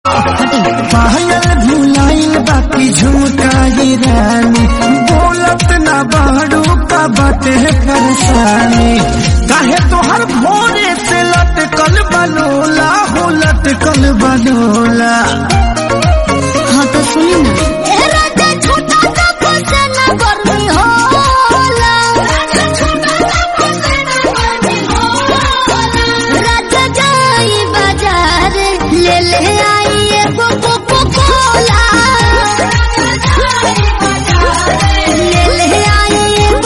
पायल भुलाइल बाकी झुमकाई रानी बोलत ना बाड़ू का बाटे परेशानी काहे तोहर भोरे से लटकल बनोला हो लटकल बनोला हाँ तो सुनी ना